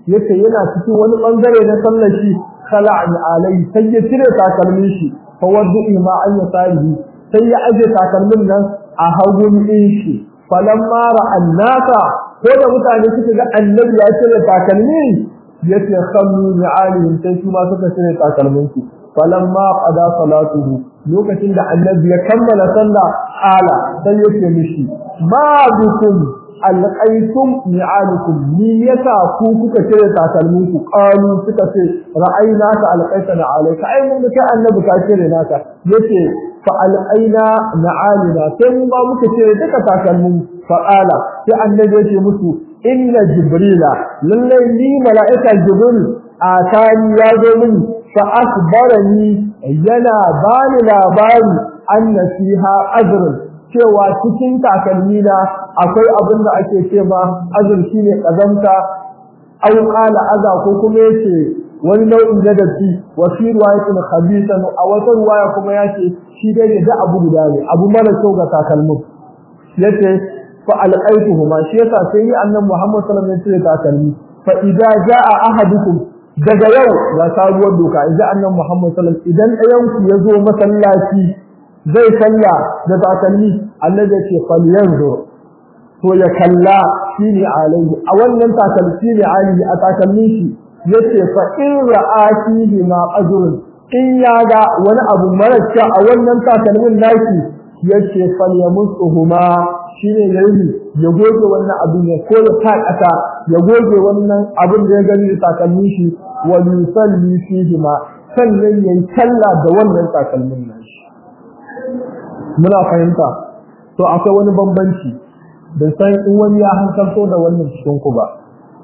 A: yace yana cikin wani bangare na sallar shi khala'ani alai sai ya cire takalmin shi fa waddu'i ma an yasarihi sai ya aje takalmin nan a hagun din shi falamma ra'an nasa ko da mutane suka ga annabi ya cire takalmi yace khammu bi'alihim sai su ma suka cire takalmin su falamma qada salatuhu lokacin da annabi ya kammala sallah ala sai yake mishi ma bikum alqaitum ni'alukum ni yasa ku kuka cire takalmin ku qalu suka ce ra'ayna ka alqaitana alayka ai mun ga annabi ka cire naka yace fa alqaina na'alina sai mun ba muka cire duka takalmin fa qala sai annabi yace musu inna jibrila lallai ni mala'ika jibril atani ya zo mini fa asbarani yana bani labari anna fiha ajrun cewa cikin takalmi na akwai abin da ake ce ma azur shine kazanta aw qala aza ko kuma yace wani nau'in jadati wa fi riwayatin khabisan a wata riwaya kuma yace shi dai da abu guda ne abu mara kyau ga takalmin yace fa alqaituhuma shi yasa sai ni annabi Muhammad sallallahu alaihi wasallam ya takalmi fa idza jaa ahadukum daga yau ga sabuwar doka idan annabi Muhammad sallallahu alaihi wasallam idan ɗayan ku ya zo masallaci zai salla da takalmi Allah ya ce falyanzu to ya kalla shine alaihi a wannan takalmi ne alaihi a takalmin shi yace fa in ra'ati ma ajrun in ya ga wani abu mara kyau a wannan takalmin naki yace falyamusuhuma shine yayi ya goge wannan abin ya ko ya kasa ya goge wannan abin da ya gani da takalmin shi wa yusalli fihi ma sannan yayi sallah da wannan takalmin nashi muna fahimta to akwai wani bambanci da san in wani ya hankalto da wannan cikin ku ba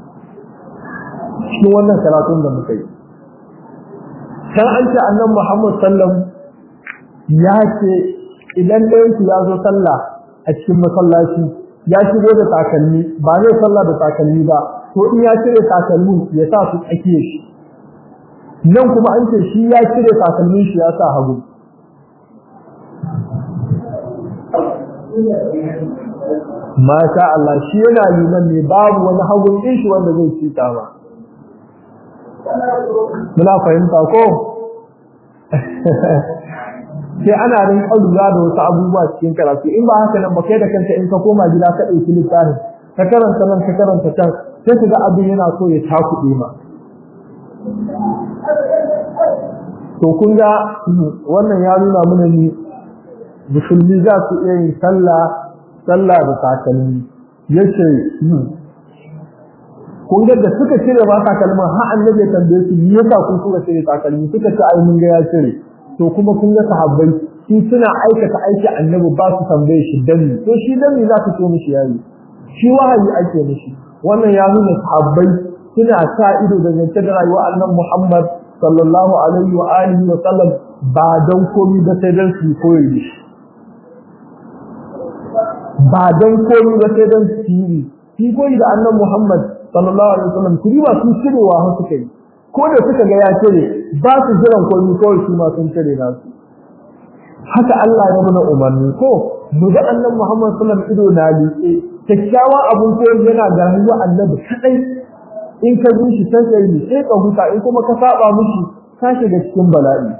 A: cikin wannan karatun da muka yi kan an ce annan Muhammad sallam ya ce idan ɗayan ya zo sallah a cikin masallaci ya shigo da takalmi ba zai sallah da takalmi ba to in ya cire takalmi ya sa su tsakiye shi nan kuma an ce shi ya cire takalmin shi ya sa hagu Masha Allah shi yana liman ne babu wani hagun ɗin shi wanda zai cita ba. Muna fahimta ko? Sai ana rin lura da wasu abubuwa cikin karatu in ba haka nan ba kai da kanka in ka koma gida ka ɗauki littafin ka karanta nan ka karanta can sai ka ga abin yana so ya takuɗe ma. To kun ga wannan ya nuna mana ni musulmi za su iya yin sallah sallah da takalmi yace kun ga da suka cire ba takalmin har annabi ya tambaye su me yasa kun suka cire takalmi suka ce ai mun ga ya cire to kuma kun ga sahabbai su suna aikata aiki annabi ba su tambaye shi dami to shi dami za su ce mishi yayi shi wahayi ake mishi wannan ya nuna sahabbai suna sa ido da zance da rayuwar annabi Muhammad sallallahu alaihi wa alihi wa sallam ba don komai ba sai dan su koyi da shi ba don komai ba sai don siri shi koyi da annan Muhammad sallallahu alaihi wasallam kuri ba sun cirewa har suka yi ko da suka ga ya cire ba su jiran komai kawai su ma sun cire nasu haka Allah ya nuna umarni ko mu ga annan Muhammad sallallahu alaihi wasallam ido na liƙe kyakkyawan abun koyi yana ga rayuwar annabi kadai in ka bi shi sai kai sai ka huta in kuma ka saba mishi ka shiga cikin bala'i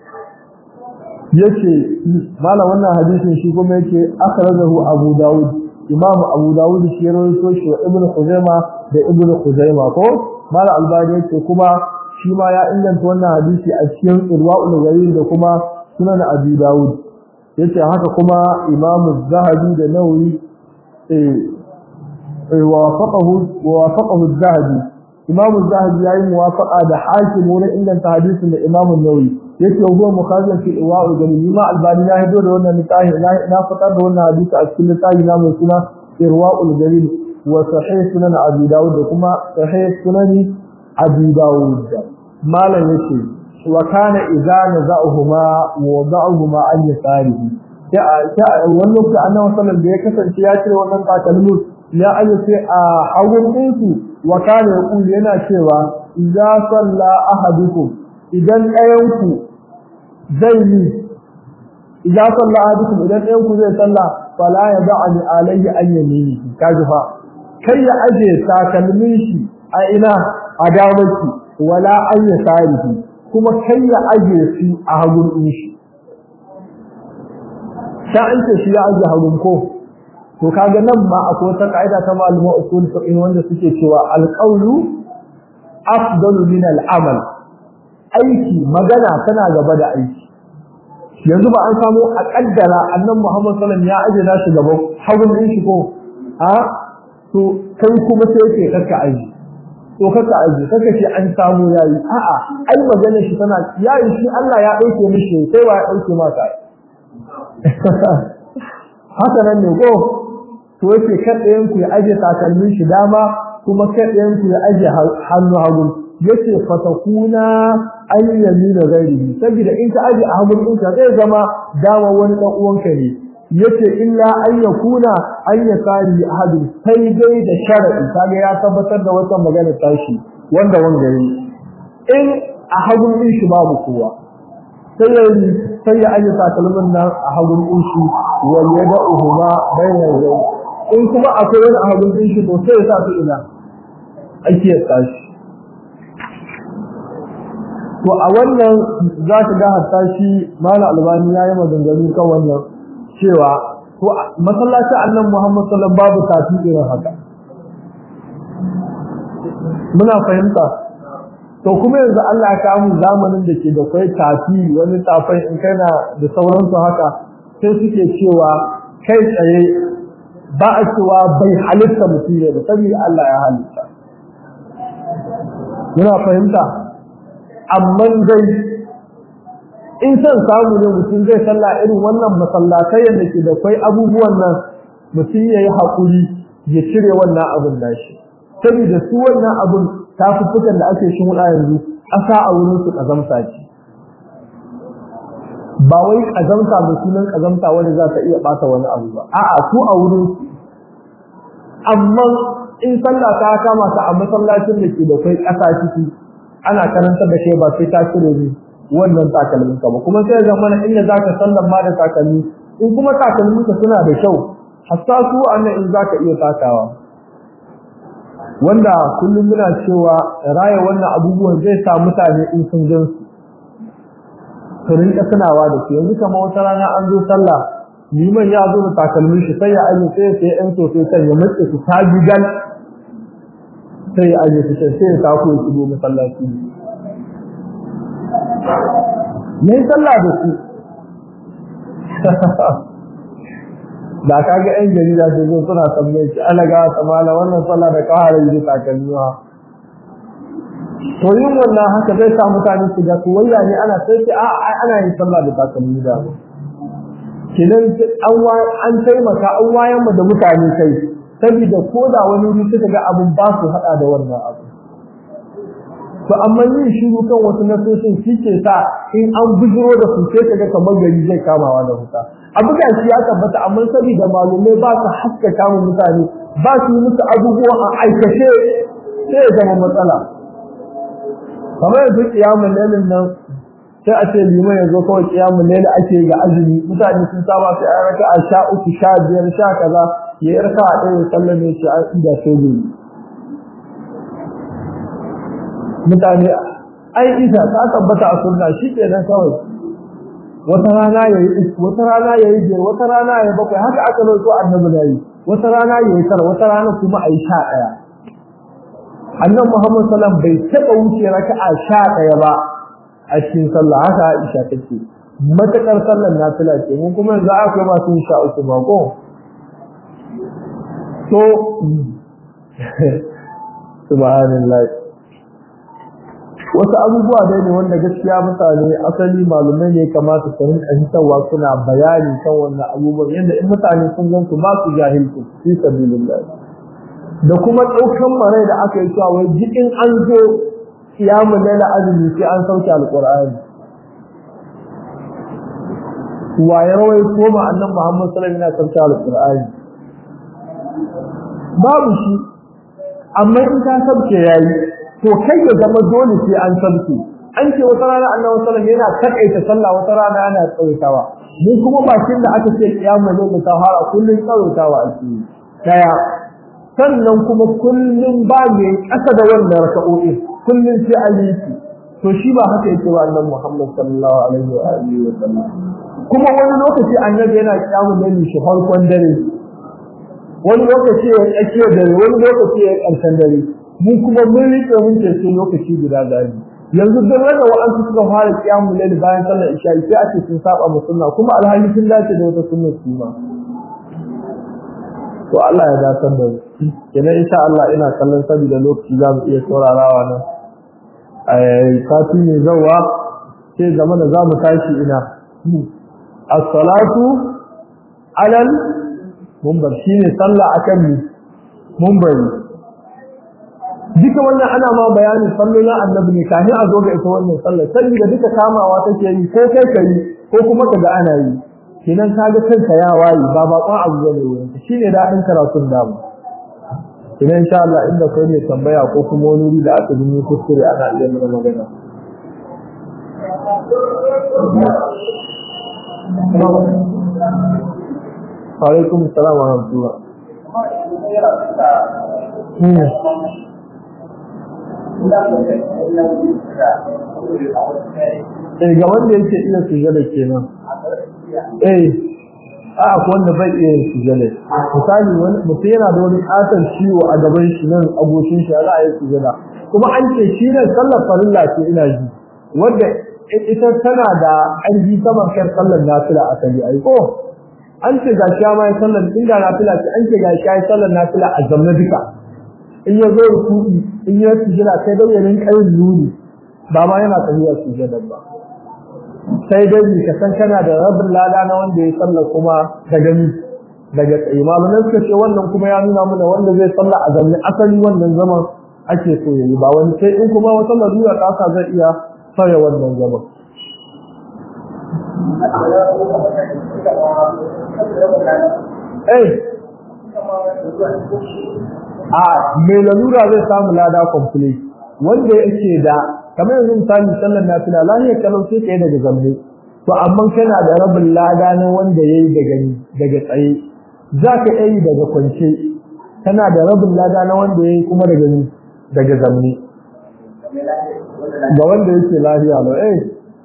A: yace malam wannan hadisin shi kuma yake akhrajahu Abu Dawud Imam Abu Dawud shi rawaito shi wa Ibn Khuzaimah da Ibn Khuzaimah ko malam Albani yake kuma shi ma ya inganta wannan hadisi a cikin Irwaul Ghalil da kuma Sunan Abi Dawud yace haka kuma Imam Zahabi da Nawawi eh wafaqahu wafaqahu Az-Zahabi Imam Az-Zahabi yayi muwafaqa da Hakim wurin inganta hadisin da Imam Nawawi yake huwa mukhazin fi iwa'u dalili ma albani ya hido da wannan litafi na fitar da wannan hadisi a cikin litafi na mai suna irwa'ul dalil wa sahih sunan abi dawud da kuma sahih sunan abi dawud malam yace wa kana idza naza'uhuma wa wada'uhuma an yasarihi sai wannan ku annabi sallallahu da ya kasance ya cire wannan takalmin ya ayyuka a hagun ɗinsu wa kana yaqulu yana cewa idza salla ahadukum idan ɗayanku zai yi idan salla ahadukum idan ɗayanku zai salla fala ya da'ani alayhi an yamini kaji fa kai ya aje takalmin shi a ina a damaki wala an yasarihi kuma kai ya aje su a hagun din shi ta an ce shi ya aje hagun ko to kaga nan ma akwai wata kaida ta malama usul fiqh wanda suke cewa alqawlu afdalu min al'amal aiki magana tana gaba da aiki yanzu ba an samu a kaddara annan Muhammad sallallahu alaihi wasallam ya aje nashi gaban hagun din shi ko a to kai kuma sai ke kaka aji to kaka aji kaka ce an samu yayi a'a ai magana shi tana yayi shi Allah ya dauke mishi sai wa ya dauke maka haka nan ne ko to yake kadayen ku ya aje takalmin shi dama kuma kadayen ku ya aje hannu hagu yace fatakuna an yamina ghairihi saboda in ka aje a hagun ɗinka zai zama dama wani dan uwanka ne yace illa an yakuna an yasari ahadu sai dai da sharadi kaga ya tabbatar da wata magana tashi wanda wanda yi in a hagun din shi babu kowa sai ya sai ya aje takalmin nan a hagun din shi wal yad'uhuma bayna yau in kuma akwai wani a hagun din shi to sai ya sa su ina ake tashi to a wannan za ka ga hatta shi mala albani ya yi maganganu kan wannan cewa to masallacin annan muhammad sallallahu babu tafi irin haka muna fahimta to kuma yanzu Allah ya kawo zamanin da ke da kai tafi wani tafai in kana da sauransu haka sai suke cewa kai tsaye ba a cewa bai halitta mutum ne da saboda Allah ya halitta muna fahimta amma dai in san samu ne mutum zai salla irin wannan masallatai da ke da kai abubuwan nan mutum yayi hakuri ya cire wannan abun nashi saboda su wannan abun tafufukan da ake shin wuda yanzu ƙasa a wurin su kazamta ce ba wai kazamta da sunan kazamta wanda za ta iya bata wani abu ba a'a su a wurin su amma in sallah ta kama ka a masallacin da ke da kai ƙasa ciki ana karanta da kai ba sai ta cire ni wannan takalmin ka ba kuma sai ga mana inda zaka sallan ma da takalmi in kuma takalmin ka suna da kyau hatta su annan in zaka iya takawa wanda kullum muna cewa raya wannan abubuwan zai sa mutane in sun gan su su rinka tunawa da su yanzu kamar wata rana an zo sallah liman ya zo da takalmin shi sai ya aje sai sai yan sosai sai ya matse su ta gigal sai ya aje su sai ya tako ya shigo masallaci ne sallah da su da kaga yan jarida su zo suna tambaye shi ana ga samala wannan sallah da kawara yi takalmiwa to yin wannan haka zai sa mutane su ga kuwaya ne ana sai ce a ana yin sallah da takalmi da kidan an an taimaka an wayan mu da mutane kai saboda ko da wani wuri suka ga abun ba su hada da wannan abu to amma yin shiru kan wasu nasoshin shi ke sa in an bujiro da su sai kaga kamar gari zai kamawa da wuta abu da shi ya tabbata amma saboda malumai ba su haska kama mutane ba su yi musu abubuwa a aikace sai ya zama matsala kamar yanzu kiyamun lailin nan sai a ce liman yanzu kawai kiyamun lailin ake ga azumi mutane sun saba sai a raka a sha uku sha biyar sha kaza ya yi raka a ɗaya sallar ne shi a inda sai gobe mutane ai isa ta tabbata a sunna shi ke nan kawai wata rana ya yi wata rana ya yi biyar wata rana ya yi bakwai haka aka zo annabi na yi wata rana ya yi tara wata rana kuma a yi sha ɗaya annabi muhammad sallam bai taɓa wuce raka'a sha ɗaya ba a cikin sallah haka aisha take matakar sallar nafila ce mun kuma yanzu akwai masu yin sha uku ba ko to subhanallah wasu abubuwa dai ne wanda gaskiya mutane asali malumai ne kamata su rinka hitarwa suna bayani kan wannan abubuwan yadda in mutane sun gan su ba su jahilci fi sabilillah da kuma ɗaukan marai da aka yi cewa wai jikin an zo kiyamun laila azumi sai an sauke alqur'ani wa ya rawai ko ma annan muhammad sallallahu alaihi wasallam yana sauke alqur'ani babu shi amma in ka sauke yayi to kai ya zama dole sai an sabke an ce wata rana annabi sallallahu yana takaita sallah wata rana yana tsawaitawa mu kuma bakin da aka ce kiyama ne da tahara kullun tsawaitawa ake daya sannan kuma kullum ba mai ƙasa da wannan raka'o'i kullum sai a yi su to shi ba haka yake ba annabi Muhammad sallallahu alaihi wa alihi wa sallam kuma wani lokaci annabi yana kiyamun dare shi farkon dare wani lokaci ya tsakiyar dare wani lokaci ya ƙarshen dare mu kuma mun rike mun ce sai lokaci guda gari yanzu duk wanda wa'ansu suka fara kiyamun dare bayan sallar isha sai ake sun saba mu sunna kuma alhali sun dace da wata sunna su ma to Allah ya dace da mu kenan insha Allah ina kallon saboda lokaci za mu iya saurarawa nan sati mai zawa sai zama da za mu tashi ina as-salatu alal mumbar shine sallah akan ni mumbari duka wannan ana ma bayanin sallolin annabi ne kafin a zo ga ita wannan sallar saboda duka kamawa take yi ko kai kai ko kuma kaga ana yi kenan kaga kanka ya wayi ba bakon abu bane wurin shine dadin karatun damu idan insha Allah inda kai ne tambaya ko kuma wani wuri da aka yi kuskure ana iya mana magana alaikum salam wa rahmatullah Eh ga wanda yake iya sujada kenan. Eh a wanda bai iya sujada misali wani mutum yana da wani katon ciwo a gaban shi nan agoshin shi za a yi sujada kuma an ce shi ne sallar farilla ce ina ji wanda ita tana da ƙarfi saman kan sallar nafila a kai ai ko an ce ga shi ma sallar inda nafila ce an ce ga shi sallar nafila a zamna duka in ya zo ruku'i in ya sujada sai dai ya rinka yin nuni ba ma yana tafiya sujada ba sai dai ka san kana da rabin lada na wanda ya salla kuma da gani daga tsaye malaman suka ce wannan kuma ya nuna mana wanda zai salla a zanne asali wannan zaman ake so yayi ba wani sai in kuma wata larura ta sa zai iya fara wannan zaman eh a mai lalura zai samu lada complete wanda yake da kamar yanzu misali sallar nafila lahiyar kalau sai kai daga zamne to amma kana da rabin lada na wanda yayi daga ni daga tsaye zaka yi daga kwance kana da rabin lada na wanda yayi kuma daga ni daga zamne ga wanda yake lafiya lo eh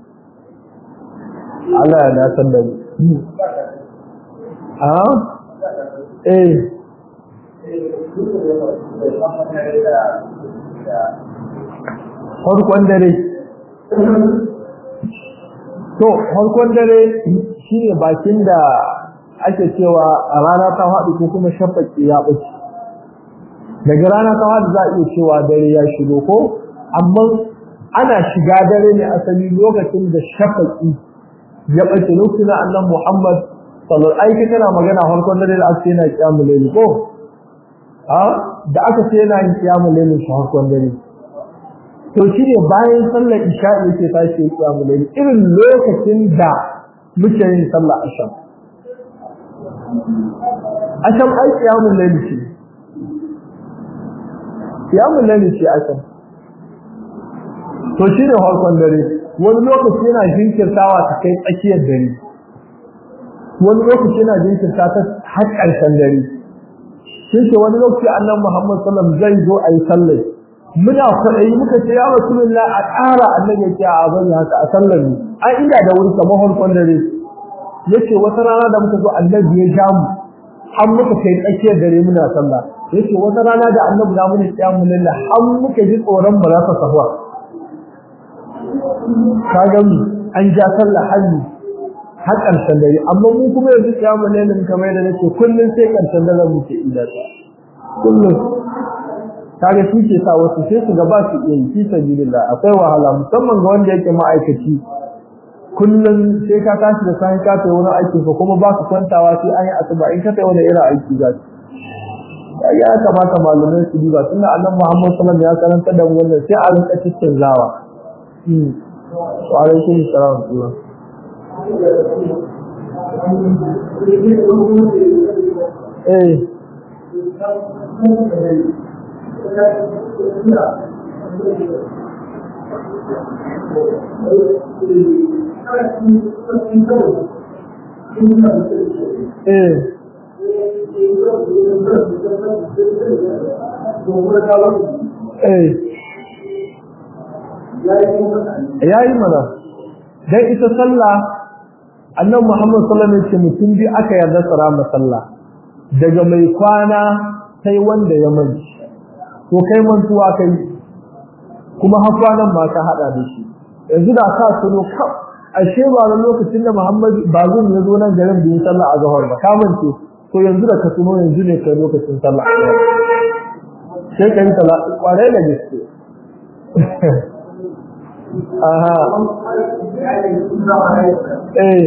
A: Allah ya dace da ni a eh farkon dare to farkon dare shine bakin da ake cewa a rana ta haɗu ko kuma shafaki ya ɓace daga rana ta haɗu za a iya cewa dare ya shigo ko amma ana shiga dare ne asali lokacin da shafaki ya ɓace lokacin annan Muhammad sallallahu alaihi kana magana farkon dare da aka ce yana kiyamul layl ko a da aka ce yana yin kiyamul layl shi farkon dare to shi ne bayan sallar isha'i yake tashi ya kiyamu layl irin lokacin da muke yin sallar asham asham ai kiyamu layl ce kiyamu layl ce asham to shi ne harkon dare wani lokaci yana jinkirtawa ta kai tsakiyar dare wani lokaci yana jinkirta ta har ƙarshen dare shi ke wani lokaci annabi Muhammad sallallahu alaihi wasallam zai zo a yi sallar muna kwaɗayi muka ce ya rasulullah a ƙara annabi ya ce a bari haka a sallar ne an ina da wuri kamar harkon dare yace wata rana da muka zo annabi ya ja mu har muka kai tsakiyar dare muna sallah yace wata rana da annabi na muna kiyamu lillah har muka ji tsoron ba za ta sahwa ka ga mu an ja sallah hannu har ƙarshen dare amma mu kuma yanzu kiyamu lillah kamar yadda nake kullum sai ƙarshen dare muke inda ta kullum kaga shi ke sa wasu sai su gaba su iya fi sabilillah akwai wahala musamman ga wanda yake ma'aikaci kullum sai ka tashi da sai ka tayi wani aiki ko kuma ba ka kwantawa sai an yi asuba in ka tayi wani irin aiki za ka ya kamata malamai su duba tunda annabi Muhammad sallallahu alaihi wasallam ya karanta da wannan sai a rinka cikin zawa wa alaikum assalam eh eh eh yayi mana dan ita sallah annabi Muhammad sallallahu alaihi wasallam mutum bi aka yarda tsara sallah daga mai kwana sai wanda ya manci to kai mantuwa kai kuma har kwanan ma ka hada da shi yanzu da ka tuno kaf ashe ba da lokacin da Muhammad bazum ya zo nan garin da ya sallah a zahar ba ka mance to yanzu da ka tuno yanzu ne kai lokacin sallah sai kai sallah kware da gaske aha eh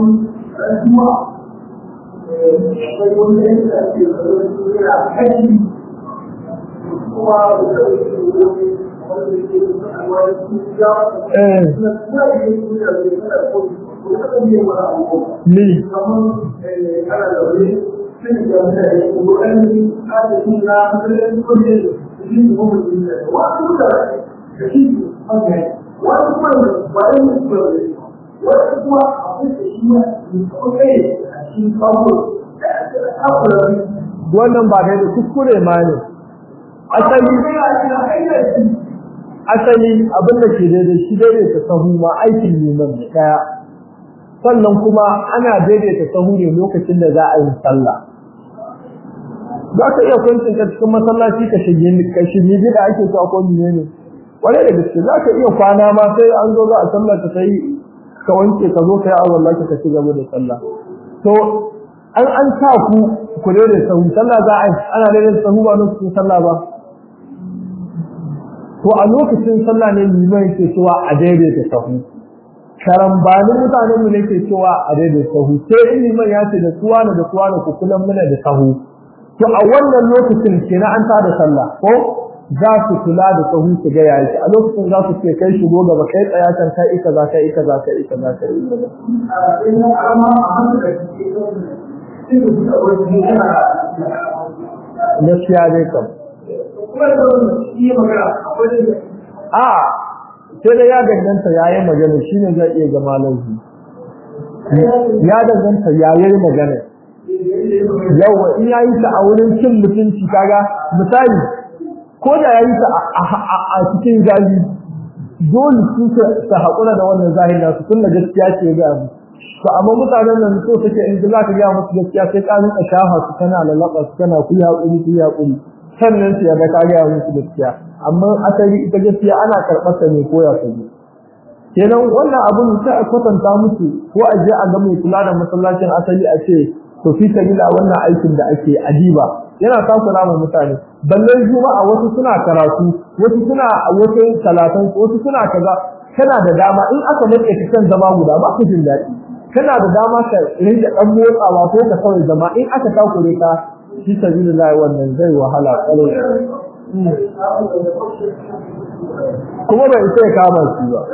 A: ni wannan ba da kuskure ma ne asali asali abin da ke daidai shi daidaita sahu ma aikin neman da daya sannan kuma ana daidaita sahu ne lokacin da za a yi sallah za ka iya kwancin ka cikin masallaci ka shige ka shige gida ake so ko ne ne wani da gaske za ka iya kwana ma sai an zo za a sallah ka sai ka wanke ka zo ka yi awon laki ka ci gaba da sallah to an an sa ku ku daidaita sahu sallah za a yi ana daidaita sahu ba lokacin sallah ba to a lokacin sallah ne liman yake cewa a daidaita sahu karambanin mutanen mu ne ke cewa a daidaita sahu sai in liman ya ce da suwa na da suwa na ku kula mana da sahu to a wannan lokacin kenan an tada sallah ko za su kula da sahu su ga yayi a lokacin za su ce kai shigo gaba kai tsaya can kai ika za kai ika za kai ika za kai gaskiya dai kam a sai da ya danganta yayi magana shine zai iya zama laifi ya danganta yayi magana yawa in yayi ta a wurin cin mutunci kaga misali ko da yayi ta a cikin gari dole su ta hakura da wannan zahiri nasu tun da gaskiya ce ga mu to amma mutanen nan so take in za ka ga musu gaskiya sai ka rinka shafa su kana lalaba su kana kuya hakuri kuya hakuri sannan su yarda ka gaya musu gaskiya amma asali ita gaskiya ana karɓar ta ne ko ya kaji kenan wannan abun sai a kwatanta musu ko a je a ga mai kula da masallacin asali a ce to fi sabila wannan aikin da ake adiba yana takura ma mutane balle juma'a wasu suna karatu wasu suna wasu talatan wasu suna kaza kana da dama in aka mace ka kan zama guda ba ku jin daɗi kana da dama ka rinka dan motsawa ko ka kawai zama in aka takure ka fi sabilillah wannan zai wahala kalo kuma bai sai kama shi ba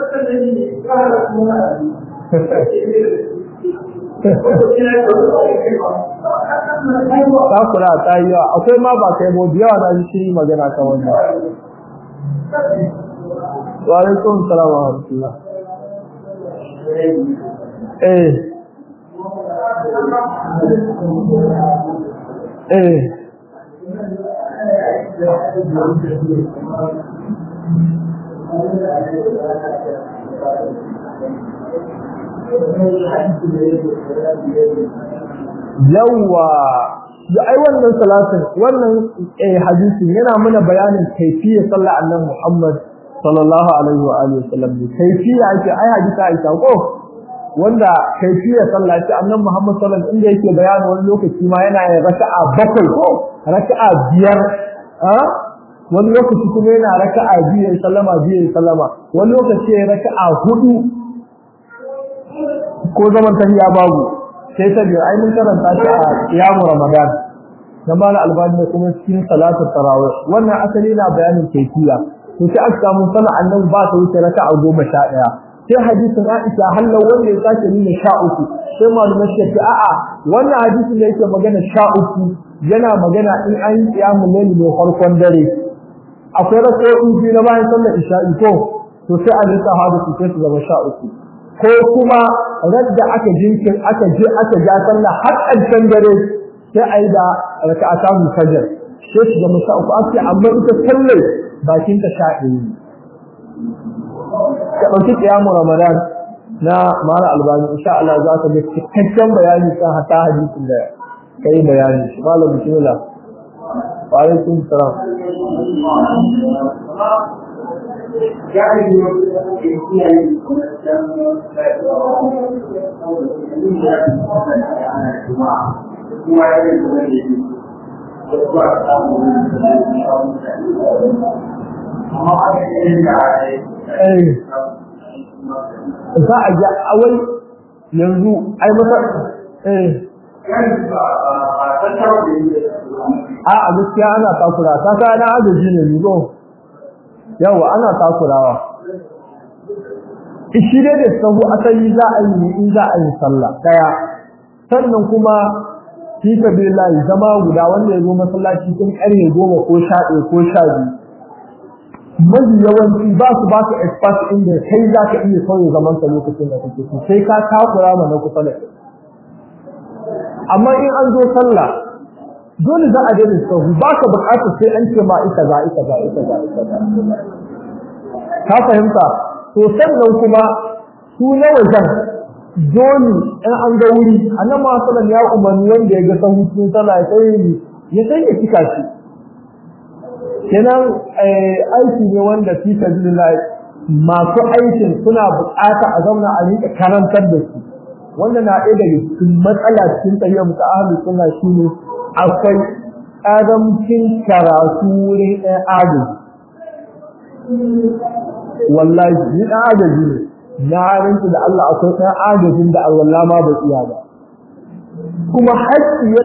A: takura ta yi yawa akwai ma ba kai bobi yawa na shi magana kan wannan wa alaikum salam wa rahmatullah eh eh yawa da ai wannan salatin wannan eh hadisi yana mana bayanin kaifiyar sallar annabi Muhammad sallallahu alaihi wa alihi wasallam kaifiya ake ai hadisi Aisha ko wanda kaifiyar sallah ce annabi Muhammad sallallahu alaihi inda yake bayani wani lokaci ma yana yin raka'a bakwai ko raka'a biyar a wani lokaci kuma yana raka'a biyar sallama biyar sallama wani lokaci ya raka'a hudu ko zaman tahiya babu sai ta biyu ai mun karanta shi a kiyamu ramadan na mala albani da kuma cikin salatu tarawih wannan asali na bayanin kaifiya to sai aka samu sallar annabi ba ta wuce raka'a goma sha ɗaya sai hadisin Aisha hallau wanda ya sake nuna sha uku sai malumai suka ce a'a wannan hadisin da yake magana sha uku yana magana in an yi kiyamu laili ne farkon dare akwai raka'o'i biyu na bayan sallar isha'i ko to sai an rika hadu su sai su zama sha uku ko kuma radda aka jinkin aka je aka ja sallah har ƙarshen dare sai a yi da raka'ata mu fajar sai shi ga musa uku ake amma ita sallar bakin ta sha ɗaya ka ɗauki ƙiyamu ramadan na mara albani insha Allah za ka ga cikakken bayani kan hata hadisin da ka yi bayani shi malam bismillah wa alaikum salam za a ga awai yanzu ai masa eh a a gaskiya ana takura ta ka na agaji ne ni go yawa ana takurawa shi dai da sahu asali za a yi in za a yi sallah daya sannan kuma fi sabilillah zama guda wanda ya zo masallaci tun karfe goma ko sha ɗaya ko sha biyu mafi yawanci ba su ba su expert inda kai za ka iya sauya zaman ka lokacin da kake so sai ka takura ma na kusa da kai amma in an zo sallah dole za a daina sahu ba ka bukatar sai an ce ma ita za ita za ita za ita za ka fahimta to sannan kuma su na wajen dole in an ga wuri annan ma sallan ya umarni wanda ya ga sahu cikin sallah ya sai ya sai ya cika shi kenan aiki ne wanda fi sabilillah masu aikin suna bukata a zauna a rika karantar da su wanda na ɗaya daga cikin matsala cikin tsayyar mu ta ahlu sunna shine akwai ƙaramcin karatu wurin ɗan agaji wallahi ni ɗan agaji ne na rinci da Allah akwai ɗan agajin da Allah ma ba iya ba kuma haƙƙi